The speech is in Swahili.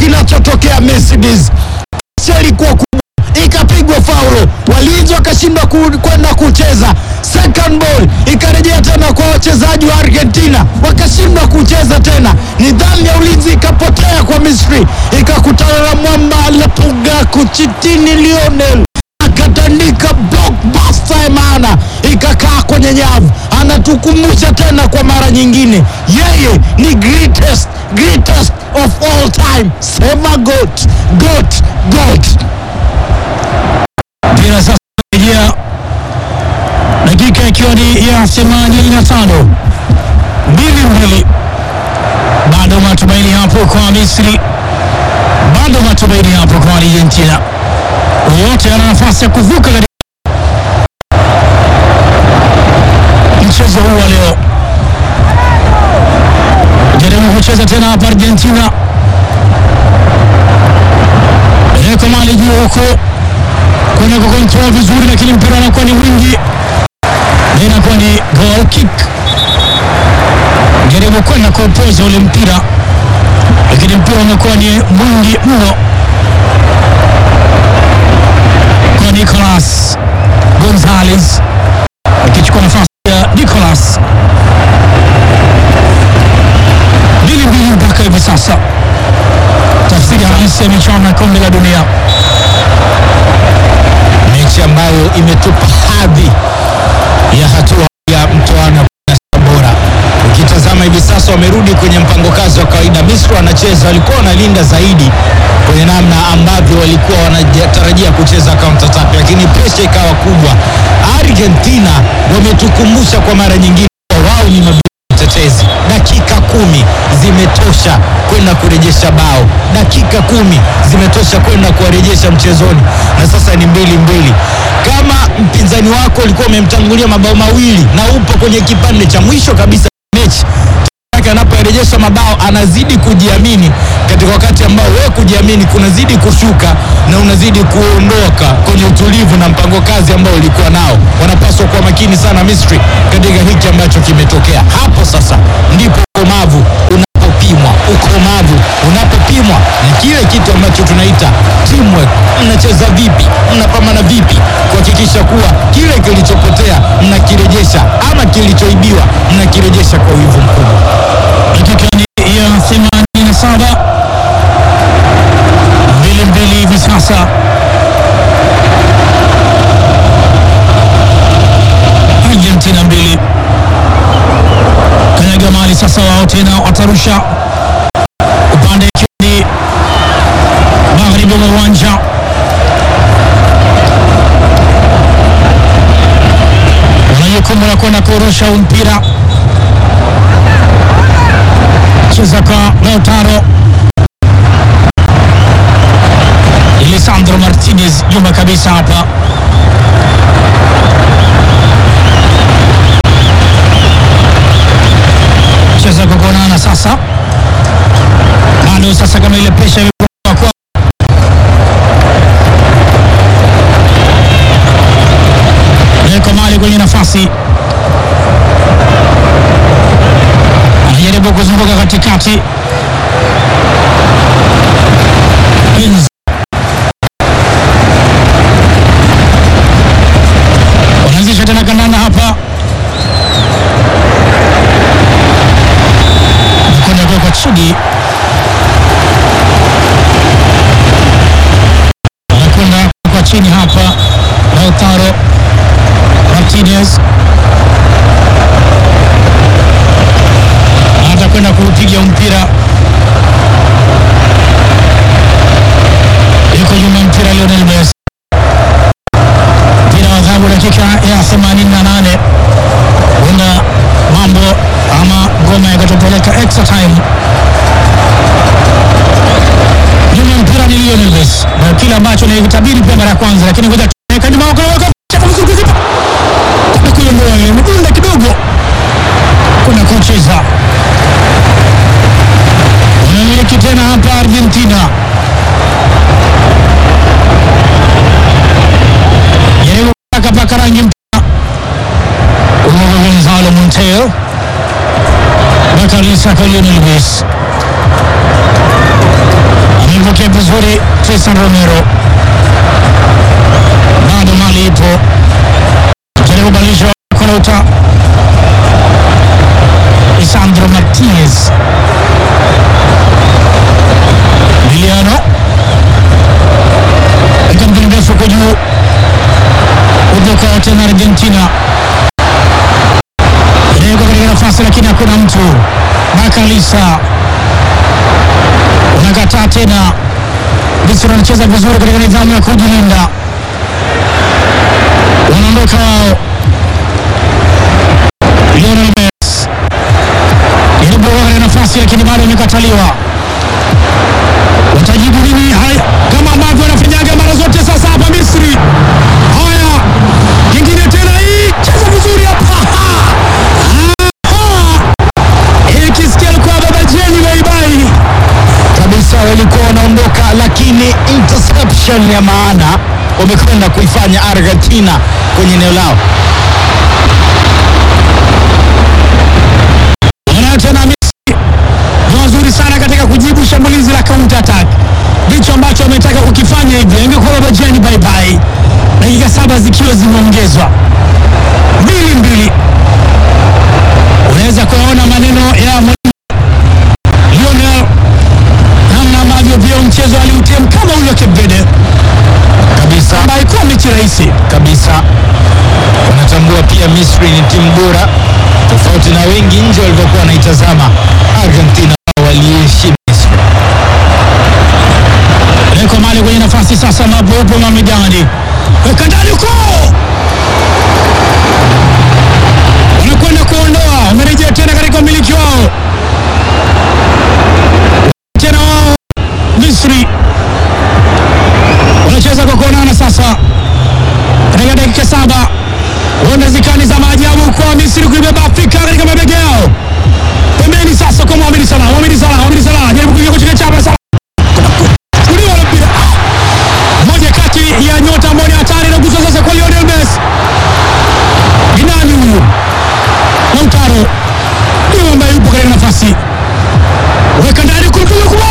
kinachotokea Mercedes. Kasi ilikuwa kubwa, ikapigwa faulo, walinzi wakashindwa ku- kwenda kucheza. Second ball ikarejea tena kwa wachezaji wa Argentina, wakashindwa kucheza tena. Nidhamu ya ulinzi ikapotea kwa Misri, ikakutana na mwamba Lepuga Kuchitini Lionel akatandika blockbuster ya maana ikakaa kwenye nyavu. Anatukumbusha tena kwa mara nyingine, yeye ni greatest, greatest of all time. Sema goat, goat, goat. mpira sasa rejea, dakika ikiwa ni ya 85 mbili mbili, bado matumaini hapo kwa Misri, bado matumaini hapo kwa Argentina. Wote ana nafasi ya kuvuka katika mchezo huu wa leo. Jaribu kucheza tena hapa Argentina, peleka mali juu huko kwenda kukontrol vizuri, lakini mpira unakuwa ni mwingi na inakuwa ni goal kick. Jaribu kwenda kuupoza ule mpira, lakini mpira umekuwa ni mwingi mno kwa Nicolas Gonzalez akichukua nafasi ya Nicolas. Mbili mbili mpaka hivi sasa, tafsiri halisi ya michuano ya kombe la dunia. mechi ambayo imetupa hadhi ya hatua ya mtoano ya bora. Ukitazama hivi sasa wamerudi kwenye mpango kazi wa kawaida. Misri wanacheza, walikuwa wanalinda zaidi kwenye namna ambavyo walikuwa wanatarajia kucheza counter attack, lakini presha ikawa kubwa. Argentina wametukumbusha kwa mara nyingine kuwa wao ni mabingwa tetezi. Dakika kumi zimetosha kwenda kurejesha bao, dakika kumi zimetosha kwenda kuwarejesha mchezoni, na sasa ni mbili mbili. Kama mpinzani wako ulikuwa umemtangulia mabao mawili na upo kwenye kipande cha mwisho kabisa cha mechi yake anaporejesha mabao anazidi kujiamini katika wakati ambao wewe kujiamini kunazidi kushuka na unazidi kuondoka kwenye utulivu na mpango kazi ambao ulikuwa nao. Wanapaswa kuwa makini sana Misri katika hiki ambacho kimetokea hapo. Sasa ndipo ukomavu unapopimwa. Ukomavu unapopimwa ni kile kitu ambacho tunaita teamwork. Mnacheza vipi? Mnapambana vipi kuhakikisha kuwa kile kilichopotea mnakirejesha ama kilichoibiwa mnakirejesha kwa wivu mkubwa. dakika ni ya 87 mbili mbili hivi sasa Argentina mbili kanyaga mali sasa wao tena watarusha upande ikiwa ni magharibi mwa uwanja wana jukumu la kwenda kurusha huu mpira cheza kwa Lautaro Lisandro Martinez nyuma kabisa hapa cheza kwa kuonana sasa bado sasa kama ile pesha imekuwa kwa Leko mali kwenye nafasi anajaribu kuzunguka katikati Enzo. wanaanzisha tena kandanda hapa nakwenda kuwekwa chini anakwenda kuwekwa chini hapa Lautaro Martinez atakwenda kuupiga mpira yuko nyuma mpira Lionel Messi mpira wa adhabu dakika ya 88 huenda mambo ama ngoma yakatopeleka extra time nyuma mpira ni Lionel Messi na kile ambacho nilikitabiri pia mara ya kwanza lakini ngoja tuweka nyuma wako wako chapa vizuri kipa kuna kuiondoa ile midunda kidogo kuna kucheza wanamiliki tena hapa Argentina jaribu paka paka rangi mpira Hugo Gonzalo Monteo Bakari Saka Lionel Messi vizuri Tristan Romero, bado mali ipo, jaribu badilisha konauta Lisandro Martinez Liliano katika mpira mrefu kwa juu utoka tena Argentina inawekwa katika nafasi, lakini hakuna mtu. Makalisa unakataa tena. Misri wanacheza vizuri katika nidhamu ya kujilinda, wanaondoka wao. Lionel Messi jaribu katika nafasi, lakini bado imekataliwa. Watajibu nini? Haya, kama ambavyo wanafanyaga mara zote sasa hapa Misri. Haya, kingine tena, hii cheza vizuri hapa. Hii kisikia alikuwa baba Jeni baibai kabisa walikuwa wanaondoka, lakini interception ya maana wamekwenda kuifanya Argentina kwenye eneo lao. wanayo tena Misri ni wazuri sana katika kujibu shambulizi la counter attack, ndicho ambacho wametaka kukifanya hivyo. Ingekuwa baba Jeni baibai, dakika saba zikiwa zimeongezwa mbili mbili, unaweza kuyaona maneno ya mwalimu Lionel namna ambavyo pia mchezo aliutem kama ule wa Cape Verde Kabisa ambayo haikuwa mechi rahisi. kabisa, wanatambua pia Misri ni timu bora, tofauti na wengi nje walivyokuwa wanaitazama Argentina. Wao waliishi Misri. Leko mali kwenye nafasi sasa, ambapo upo Mamidani weka ndani huko, wanakwenda kuondoa, wamerejea tena katika umiliki wao tena wao Misri wanacheza kwa kuonana sasa katika dakika saba, huenda zikani za maajabu kwa Misri kuibeba Afrika katika mabega yao. Pembeni sasa kwa Mohamed Salah, Mohamed Salah